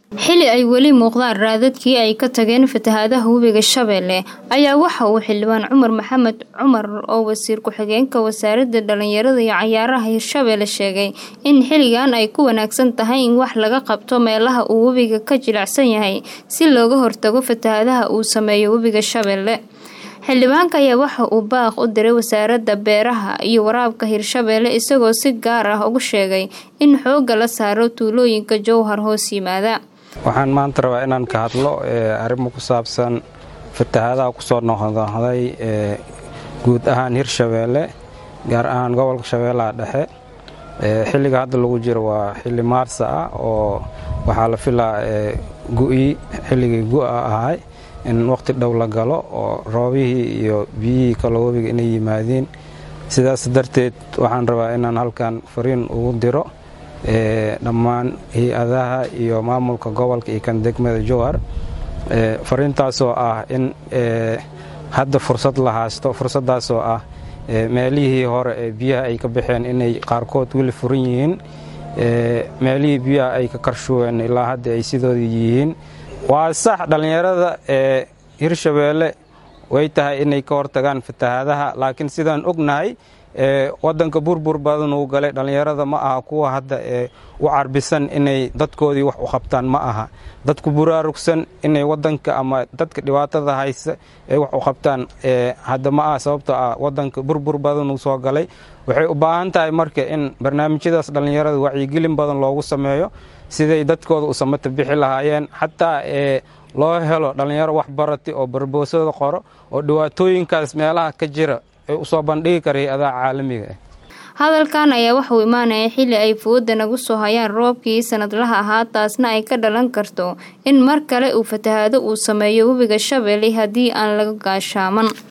xili ay weli muuqdaan raadadkii ay ka tageen fatahaadaha webiga shabeelle ayaa waxa uu xildhibaan cumar maxamed cumar oo wasiir ku-xigeenka wasaaradda dhalinyarada iyo cayaaraha hirshabeelle sheegay in xilligan ay ku wanaagsan tahay in wax laga qabto meelaha uu webiga ka jilicsan yahay si looga hortago fatahaadaha uu sameeyo webiga shabeelle xildhibaanka ayaa waxa uu baaq u diray wasaaradda beeraha iyo waraabka hirshabeelle isagoo si gaar ah ugu sheegay in xoogga la saaro tuulooyinka jowhar hoos yimaada waxaan maanta rabaa inaan ka hadlo arrimo ku saabsan fatahaadaha kusoo noqnoqday ee guud ahaan hirshabeelle gaar ahaan gobolka shabeellaha dhexe xilliga hadda lagu jiro waa xilli maarsa ah oo waxaa la filaa gu'ii xilligii gu'a ahay in waqti dhow la galo oo roobihii iyo biyihii kaloo webiga inay yimaadiin sidaas darteed waxaan rabaa inaan halkan fariin ugu diro dhammaan hay-adaha iyo maamulka gobolka iyo kan degmada jowhar fariintaasoo ah in hadda fursad la haysto fursaddaasoo ah meelihii hore ee biyaha ay ka baxeen inay qaarkood weli furan yihiin meelihii biyaha ay ka karshuween ilaa hadda ay sidoodii yihiin waa sax dhallinyarada ee hirshabeelle way tahay inay ka hortagaan fatahaadaha laakiin sidaan ognahay wadanka burbur badan uu galay dhallinyarada ma aha kuwa hadda ee u carbisan inay dadkoodii wax u qabtaan ma aha dadku buraarugsan inay wadanka ama dadka dhibaatada haysa ay wax u qabtaan hadda ma aha sababtoo ah wadanka burbur badan uu soo galay waxay u baahan tahay marka in barnaamijyadaas dhallinyarada wacyigelin badan loogu sameeyo siday dadkooda u samata bixi lahaayeen xataa ee loo helo dhallinyaro wax barati oo barboosada qoro oo dhibaatooyinkaas meelaha ka jira ay usoo bandhigi kara hay-adaha caalamiga ah hadalkan ayaa waxauu imaanaya xilli ay fooda nagu soo hayaan roobkii sanadlaha ahaa taasna ay ka dhalan karto in mar kale uu fatahaado uu sameeyo webiga shabeelle haddii aan laga gaashaaman